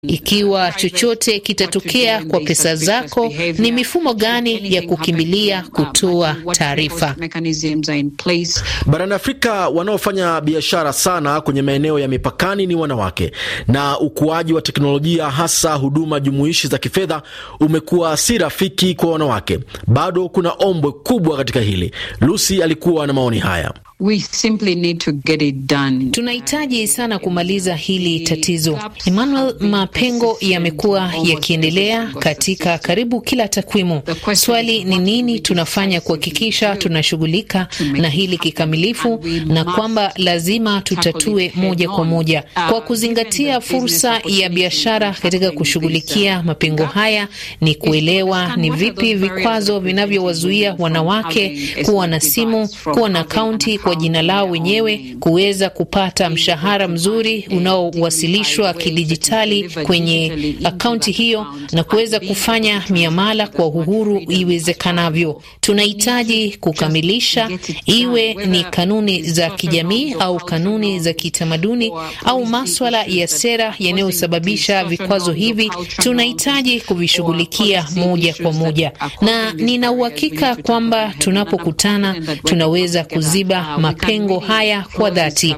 Ikiwa chochote kitatokea kwa pesa zako, ni mifumo gani ya kukimbilia kutoa taarifa? Barani Afrika, wanaofanya biashara sana kwenye maeneo ya mipakani ni wanawake, na ukuaji wa teknolojia, hasa huduma jumuishi za kifedha, umekuwa si rafiki kwa wanawake. Bado kuna ombwe kubwa katika hili. Lucy alikuwa na maoni haya. We simply need to get it done. Tunahitaji sana kumaliza hili tatizo. Emmanuel, mapengo yamekuwa yakiendelea katika karibu kila takwimu. Swali ni nini tunafanya kuhakikisha tunashughulika na hili kikamilifu, na kwamba lazima tutatue moja kwa moja kwa kuzingatia fursa ya biashara katika kushughulikia mapengo haya. Ni kuelewa ni vipi vikwazo vinavyowazuia wanawake kuwa na simu, kuwa na akaunti kwa jina lao wenyewe, kuweza kupata mshahara mzuri unaowasilishwa kidijitali kwenye akaunti hiyo na kuweza kufanya miamala kwa uhuru iwezekanavyo. Tunahitaji kukamilisha, iwe ni kanuni za kijamii au kanuni za kitamaduni au maswala ya sera yanayosababisha vikwazo hivi, tunahitaji kuvishughulikia moja kwa moja, na nina uhakika kwamba tunapokutana tunaweza kuziba mapengo haya kwa dhati.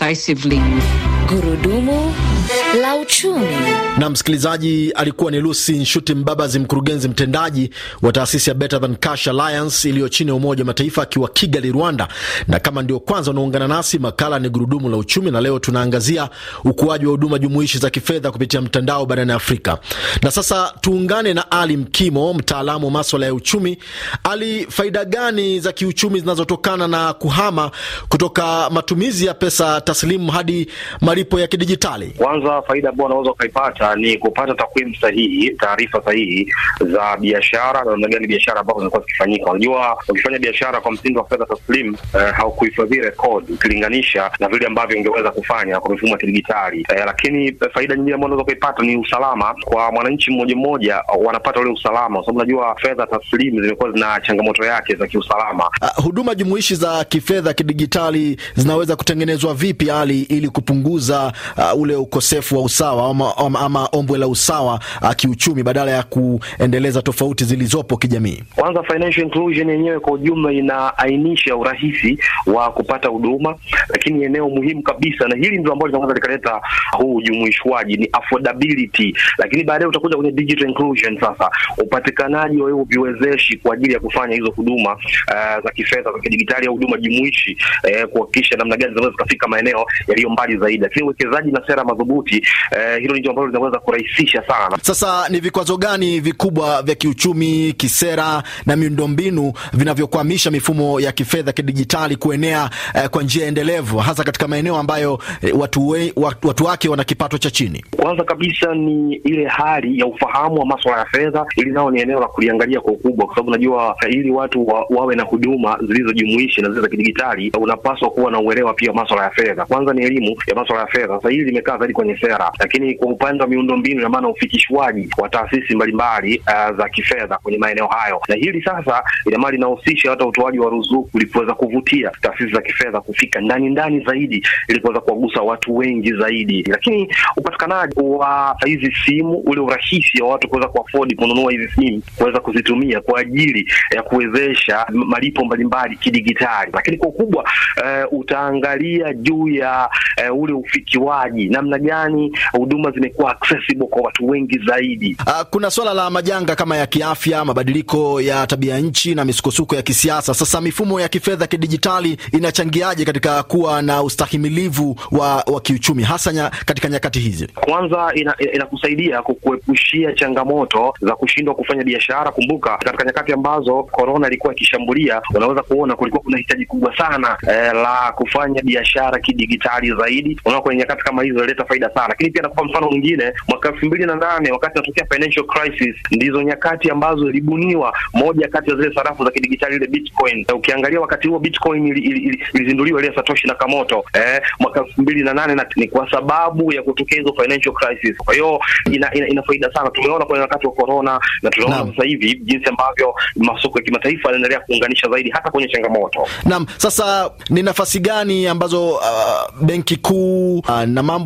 Gurudumu la uchumi. Na msikilizaji, alikuwa ni Lucy Nshuti Mbabazi, mkurugenzi mtendaji wa taasisi ya Better Than Cash Alliance iliyo chini ya Umoja wa Mataifa akiwa Kigali, Rwanda. Na kama ndio kwanza unaungana nasi, makala ni Gurudumu la Uchumi, na leo tunaangazia ukuaji wa huduma jumuishi za kifedha kupitia mtandao barani Afrika. Na sasa tuungane na Ali Mkimo, mtaalamu wa maswala ya uchumi. Ali, faida gani za kiuchumi zinazotokana na kuhama kutoka matumizi ya pesa taslimu hadi malipo ya kidijitali? Kwanza, faida ambayo unaweza ukaipata ni kupata takwimu sahihi, taarifa sahihi za biashara na namna gani biashara ambazo zimekuwa zikifanyika. Unajua, ukifanya biashara kwa msingi wa fedha taslimu eh, haukuhifadhi rekodi ukilinganisha na vile ambavyo ungeweza kufanya kwa mifumo ya kidijitali eh, lakini faida nyingine ambayo unaweza ukaipata ni usalama kwa mwananchi mmoja mmoja, wanapata ule usalama, kwa sababu unajua fedha taslimu zimekuwa zina changamoto yake za kiusalama. Uh, huduma jumuishi za kifedha kidijitali zinaweza kutengenezwa vipi hali ili kupunguza uh, ule ukosefu wa usawa ama, ama, ama ombwe la usawa uh, kiuchumi badala ya kuendeleza tofauti zilizopo kijamii? Kwanza, financial inclusion yenyewe kwa ujumla inaainisha urahisi wa kupata huduma, lakini eneo muhimu kabisa, na hili ndio ambalo linaweza likaleta huu ujumuishwaji ni affordability, lakini baadaye utakuja kwenye digital inclusion. Sasa upatikanaji wa hiyo viwezeshi kwa ajili ya kufanya hizo huduma uh, za kifedha za kidijitali au huduma jumuishi uh, kuhakikisha namna gani zinaweza zikafika maeneo yaliyo mbali zaidi, lakini uwekezaji na sera madhubuti uh, hilo ndio ambalo linaweza kurahisisha sana. Sasa ni vikwazo gani vikubwa vya kiuchumi, kisera na miundombinu vinavyokwamisha mifumo ya kifedha kidijitali kuenea uh, kwa njia endelevu hasa katika maeneo ambayo uh, watu, we, watu, watu wake wana kipato cha chini? Kwanza kabisa ni ile hali ya ufahamu wa masuala ya fedha. Ili nao ni eneo la kuliangalia kwa ukubwa, kwa sababu unajua ili watu wa, wawe na huduma zilizojumuishi na zile za kidijitali, unapaswa kuwa na uelewa pia wa masuala ya fedha. Kwanza ni elimu ya masuala ya fedha. Sasa hili limekaa zaidi kwenye sera, lakini kwa upande wa miundombinu, ina maana ufikishwaji wa taasisi mbalimbali uh, za kifedha kwenye maeneo hayo, na hili sasa ina maana linahusisha hata utoaji wa ruzuku ili kuweza kuvutia taasisi za kifedha kufika ndani ndani zaidi, ili kuweza kuwagusa watu wengi zaidi, lakini upatikanaji wa hizi simu, ule urahisi wa watu kuweza kuafodi kununua hizi simu, kuweza kuzitumia kwa ajili ya kuwezesha malipo mbalimbali kidigitali. Lakini kwa ukubwa uh, utaangalia juu ya uh, ule ufikiwaji, namna gani huduma zimekuwa accessible kwa watu wengi zaidi. Uh, kuna swala la majanga kama ya kiafya, mabadiliko ya tabia nchi na misukosuko ya kisiasa. Sasa mifumo ya kifedha kidijitali inachangiaje katika kuwa na ustahimilivu wa, wa kiuchumi hasa nya, katika nyakati hizi? Kwanza inakusaidia ina kukuepushia changamoto za kushindwa kufanya biashara. Kumbuka katika nyakati ambazo korona ilikuwa ikishambulia, unaweza kuona kulikuwa kuna hitaji kubwa sana eh, la kufanya biashara kidigitali zaidi. Unaona, kwenye nyakati kama hizo inaleta faida sana, lakini pia nakupa mfano mwingine, mwaka elfu mbili na nane wakati natokea financial crisis, ndizo nyakati ambazo ilibuniwa moja kati ya zile sarafu za kidigitali ile Bitcoin. Ukiangalia wakati huo Bitcoin ilizinduliwa ili, ili, ili ile Satoshi Nakamoto eh, mwaka elfu mbili na nane na ni kwa sababu ya kutokea hizo financial crisis. Kwa hiyo ina, ina, ina faida sana. Tumeona kwenye wakati wa corona na tunaona sasa hivi jinsi ambavyo masoko ya kimataifa yanaendelea kuunganisha zaidi hata kwenye changamoto. Naam, sasa ni nafasi gani ambazo uh, benki kuu uh, na mambo ya sera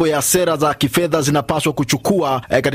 sera za kifedha zinapaswa kuchukua eh,